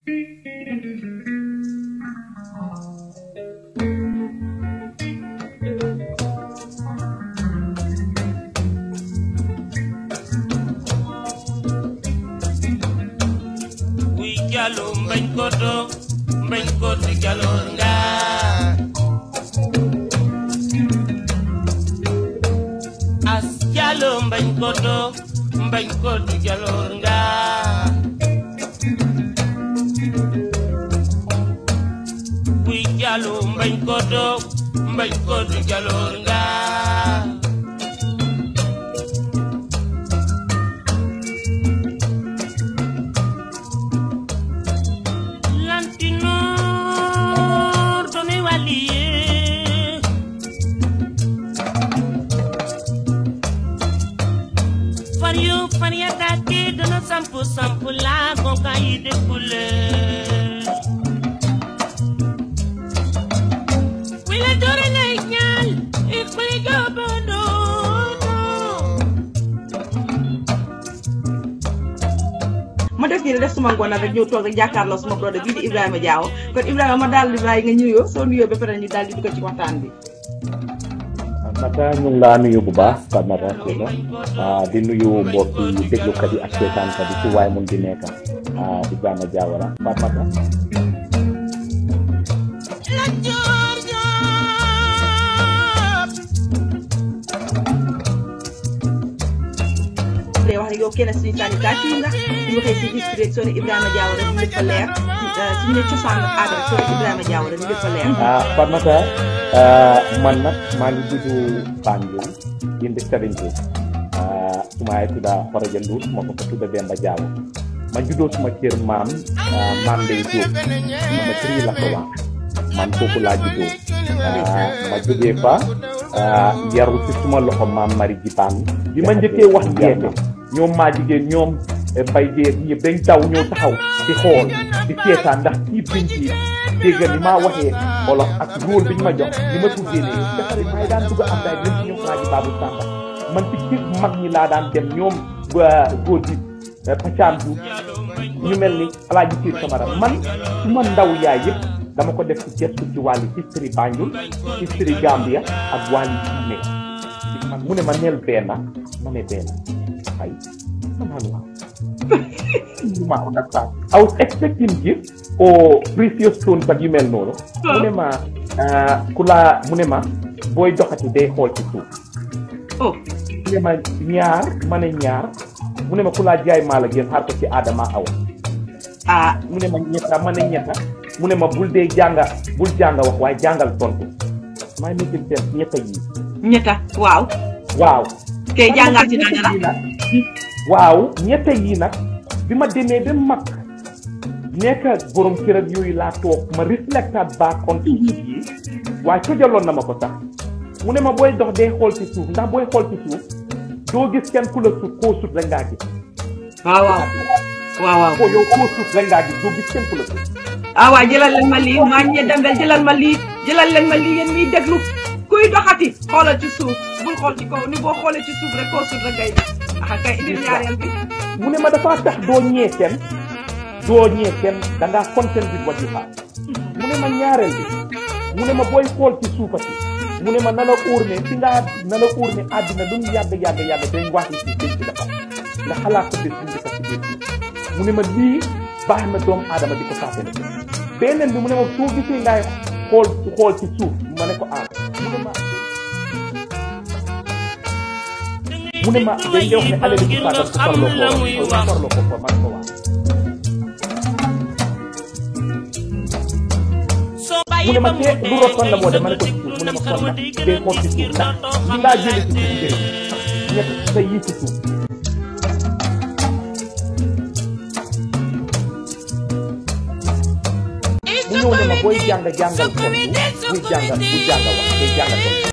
Wi jalo mbañ koto mbañ koto jalor nga As jalo mbañ koto mbañ koto jalor nga Wi jalo mbañ koto mbañ koto jalor nga Lantinor doni waliye Far yu far ya dati dana sampu sampu la konka yi de kule Wile dore na inyal ikuli jobodo ma def nii def suma ngoon nag rek ñëw toog rek jàkkaarloo suma brother bii di Ibrahima Diawo kon Ibrahima ma daal di bàyyi nga nuyoo soo nuyoo ba pare ñu daal di dugg ci waxtaan bi. Mata ñu ngi laa nuyu bu baax Pape Mata Sylla ah di nuyu mbokk yi déglukat yi ak seetaankat yi ci waay mun di nekk ah Ibrahima Diawara Pape Mata. La Dior Dior day wax ne yow kenn suñu candidature nga ñu waxee si history rek soo ne Ibrahima Diawo rek ñu lépp a leer ci ñu ne cosaan ak aada rek soo ne Ibrahima Diawo rek ñu lépp a leer. ah Pape Mata ah, man nag maa ngi juddu Banjul indi Serentou ah suma ay tudda Faraja Ndour suma ko fa tudda Demba Diawo ma juddoo suma kër maam ah, maam Ndeye Diop sama tri la ko wax man foofu laa juddoo ah, ma jógee fa ah, yaru ci suma loxo maam Mari Jipaan bi ma njëkkee wax jeete ñoom maa jigéen ñoom eh, bay jeet ñëpp dañ daw ñëw taxaw di xool di seetaan ndax tiib biñ tiib dégg ni maa waxee olof ak rôle biñ ma jox ni ma tuddee ne defari maay daan dugg am daay ñoom ci ñoom maa ji baabu sàmba man ci kër mag ñi laa daan dem ñoom waa góor gi pacaan bu ñu mel ni alaaji Siir Kamara man su ma ndaw yaay yëpp dama ko def ci gestu ci wàllu history Banjul history Gambia ak wàllu diine man mu ne ma neel benn ma ne benn ay ma naan waaw you ma understand I was expecting gift or precious stones ak yu mel noonu mu ne ma ah, ku laa mu ne ma booy doxati day xool ci suuf oh mu ne ma ñaar ma ne ñaar mu ne ma ku laa jaay maa la gën xaar ko ci Adama Awa ah mu ne ma ñetta ma ne ñetta mu ne ma bul dee jànga bul jànga wax waaye jàngal tontu maa ngi nekk seen ñetta yi ñetta waaw waaw kay jàngaat ci dara yi nag waaw ñetta yi nag bi ma demee ba mag nekk borom kër ak yooyu laa toog ma reflectaat back on ci yi waaye tojaloon na ma ko sax mu ne ma booy dox dee xool ci suuf ndax booy xool ci suuf doo gis kenn ku la sut koo sut rek ngaa gis waaw waaw waaw waaw ko yow koo sut rek ngaa gis doo gis kenn ku la sut ah waaw jëlal leen ma lii maa ñe dembel jëlal ma lii jëlal leen ma lii yéen miy déglu kuy doxati xoolal ci suuf bul xool ci kaw ni boo xoolee ci suuf rek koo suuf rek ngay gis ah kay indil ñaareel bi mu ne ma dafa tax doo ñee kenn doo ñee kenn da ngaa content with what you have mu ne ma ñaareel bi mu ne ma booy xool ci suufati mu ne ma na la óor ne fi ngaa na la óor ne àddina lu mu yàgg yàgg yàgg dañ wax ci suuf dañ ci defar nga xalaat ko bés bu njëkk ci biir suuf mu ne ma lii baax na doomu aadama di ko fàttali beneen bi mu ne ma soo gisee ngay xool xool ci suuf ma ne ko ah mu ne ma mu ne ma dañ koy wax ne alal bi fàttal ko farloo ko farloo ko ko man ko wax mu ne ma te lu rot fan la moo dem ma ne ko ci suuf mu ne ma kon nag day xool ci suuf ndax li ngaa jële ci suuf njëriñ ñett sa yii ci suuf mu ñëw ne ma booy jàng jàngal tontu buy jàngal buy jàngal wax day jàngal tontu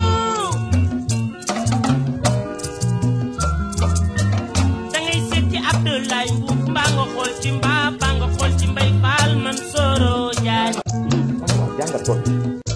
da ngay seet ci Abdoulaye Mbuub mbaa nga xool ci mbaa mbaa nga xool ci Mbay Faal man Soro Jaay waaw jàngal tontu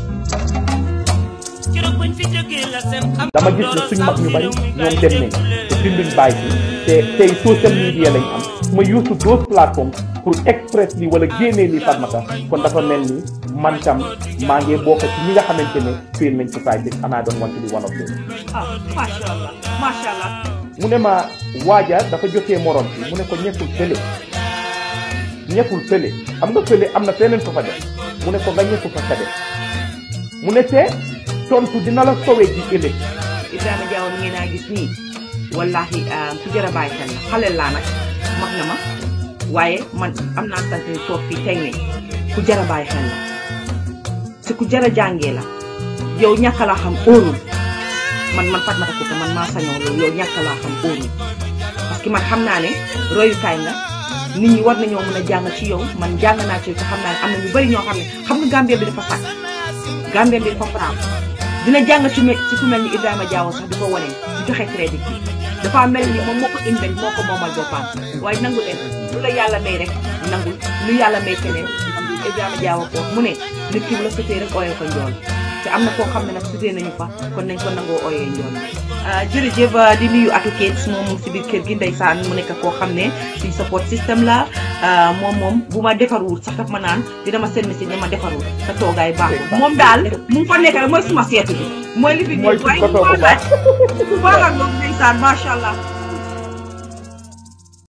keroog bañ fi jógee la seen xam dama gis ne suñ mag ñu bari ñoom dem nañ te binduñ bàyyi ci te tey social media lañ am ma use those platforms pour express li wala génnee li Fatmata kon dafa mel ni man tam maa ngi bokk ci ñi nga xamante ne fail nañ society and I don't want to be one of them ah macha allah macha allah mu ne ma waaja dafa jotee morom bi mu ne ko ñekkul fële ñekkul fële xam nga fële am na feneen fa fa def mu ne ko nga ñekku fa ka def mu ne te tontu dina la sowee ji ëllëg Ibrahima Diawo mi ngeen naa gis nii wallahi ku jar a bàyyi xel la xale laa nag mag na ma waaye man am naa sant ni toog fii tey ne ku jar a bàyyi xel la te ku jar a jàngee la yow ñàkk laa xam óorul man man Fatmata Kuta man maa sañoo loolu yow ñàkk laa xam óorul parce que man xam naa ne royukaay nga nit ñi war nañoo mën a jàng ci yow man jàng naa ci yow te xam naa ne am na ñu bëri ñoo xam ne xam nga Gambie bi dafa sàkk Gambie bi dafa faraam dina jàng ci me- ci ku mel ni Ibrahima Diawo sax di ko wane di joxe crédit bi dafa mel ni moom moo ko invent moo ko moomal boppam waaye nangu leen lu la yàlla may rek nangul lu yàlla may keneen nangul Ibrahima Diawo ko mu ne nit ki bu la sutee rek ooyee ko njool te am na koo xam ne nag sutee nañu fa kon nañ ko nangoo ooyee njool jërëjëf di nuyu Atou Keits moom mu ngi si biir kër gi ndeysaan mu nekk koo xam ne suñ support système la moom moom bu ma defarul sax daf ma naan dina ma seen message ne ma defarul sa toogaay baaxul moom daal mu ngi fa nekk rek mooy suma seetu bi mooy li fi Mooy waaye ko toog bu baax. bu baax ak moom ndeysaan macha allah